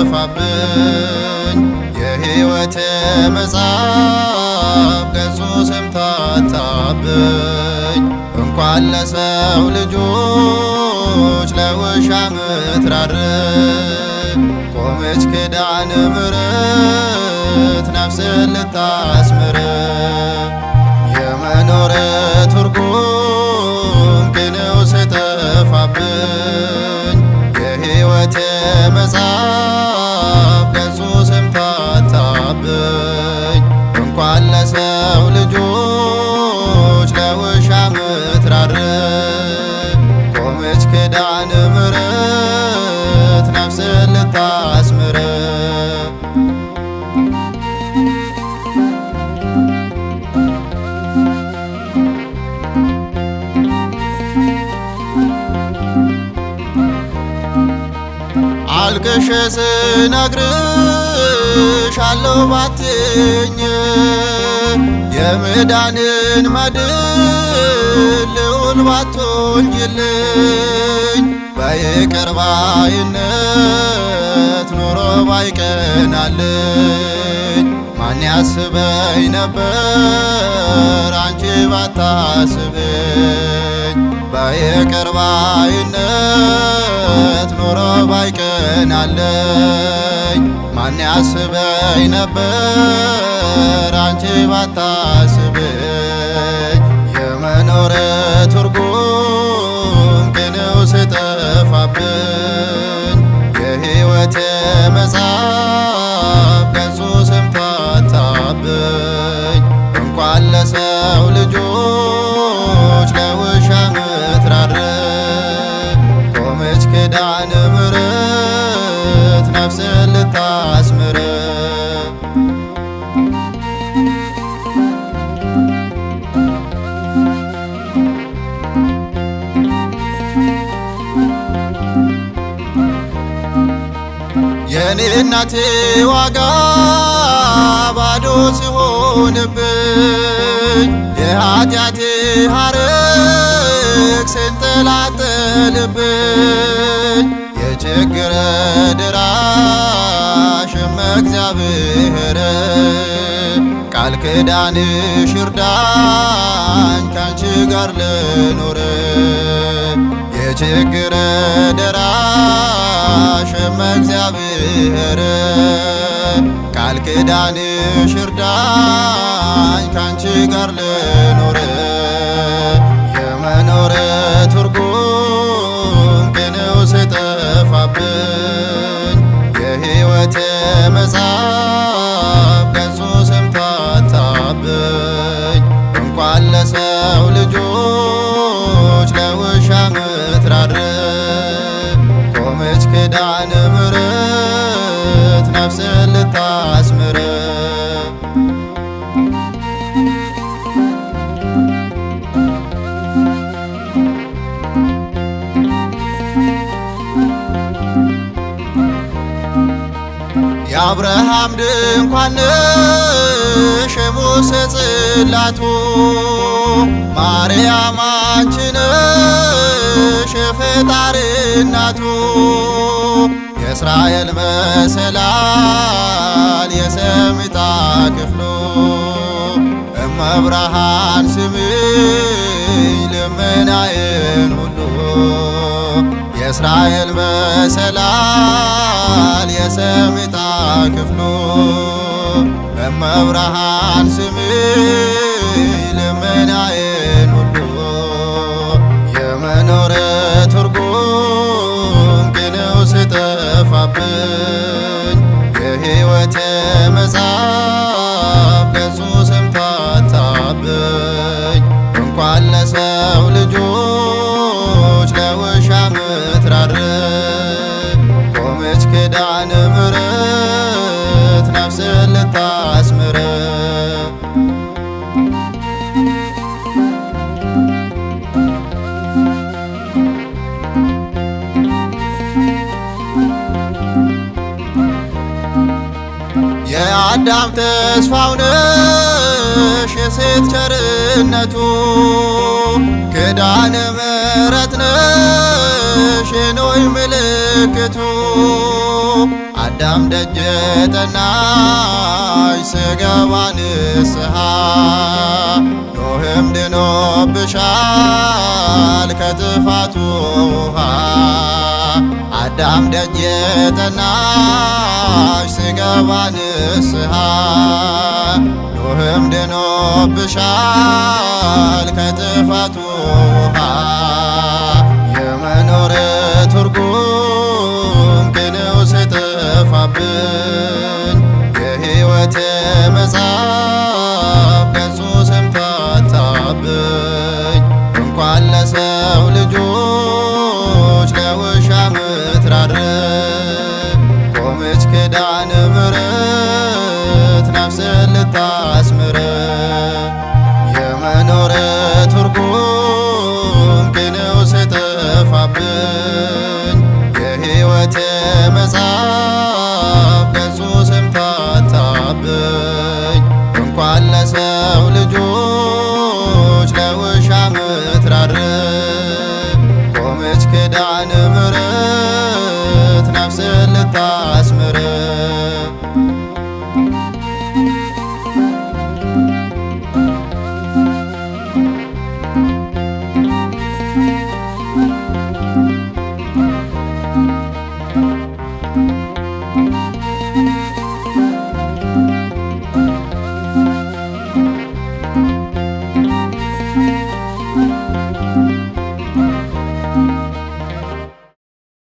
ጠፋብኝ የሕይወት መጽሐፍ ገጹ ስምታታብኝ እንኳን ለሰው ልጆች ለውሻ ምትራር ቆመች ኪዳነ ምሕረት ነፍስን ልታስምር የመኖር ትርጉም ቅኔው ስጠፋብኝ የሕይወት መጽሐፍ ገጹ ስምታታብኝ እንኳን ለሰው ልጆች ለውሻ ምትራር ቆመች ኪዳነ ምሕረት ነፍስን ልታስምር አልቅሼ ስነግርሽ አለው ባትኝ የመዳንን መድን ልዑል ባትወልጅልኝ በይቅር ባይነት ኑሮ ባይቀናልኝ ማን ያስበኝ ነበር አንቺ ባታስብኝ በይቅር ባይነት ኑሮ ባይቀናለኝ ማን ያስበኝ ነበር አንቺ ባታስብኝ የመኖር ትርጉም ቅኔው ስጠፋብኝ የሕይወት መጽሐፍ ገጹ ስምታታብኝ እንኳን ለሰው ልጆች ለውሻ ምትራር ቆመች ኪዳነ ምሕረት ነፍስን ልታስምር የኔ እናቴ ዋጋ ባዶ ሲሆንብኝ የኃጢአቴ ሐረግ ስንጠላጠልብኝ የችግር ድራሽም እግዚአብሔር ቃል ኪዳንሽ ይርዳኝ ካንቺ ጋር ልኑር የችግር ደራሽም እግዚአብሔር ቃል ኪዳንሽ ይርዳኝ ካንቺ ጋር ልኑር የመኖር ትርጉም ቅኔው ስጠፋብኝ የሕይወት መጽሐፍ ገጹ ስምታታብኝ እንኳን ለሰው ልጆች ለውሻ ምትራር ቆመች ኪዳነ ምሕረት ነፍስን ልታስምር የአብርሃም ድንኳን ነሽ የሙሴ ጽላቱ ማርያም አንቺ ነሽ የፈጣሪ እናቱ የእስራኤል መሰላል የሰሚጣ ክፍሉ እመብርሃን ስሚኝ ልመናዬን ሁሉ የእስራኤል መሰላል የሰሚጣ ክፍሉ እመብርሃን ስሚኝ ልመናዬን ሁሉ የመኖር ትርጉም ቅኔው ስጠፋብኝ የሕይወት መጽሐፍ ገጹ ስምታታብኝ እንኳን ለሰው ልጆች ለውሻ ምትራር ቆመች ኪዳነ ምሕረት ነፍስን ልታስምር የአዳም ተስፋው ነሽ የሴት ቸርነቱ ኪዳነ ምሕረት ነሽ የኖይ ምልክቱ አዳም ደጅ ጠናሽ ስገባ ንስሐ ኖህም ድኖብሻል ከጥፋቱ ውሃ አዳም ደጅ ጠናሽ ስገባ ንስሐ ኖህም ድኖብሻል ከጥፋቱ ውሃ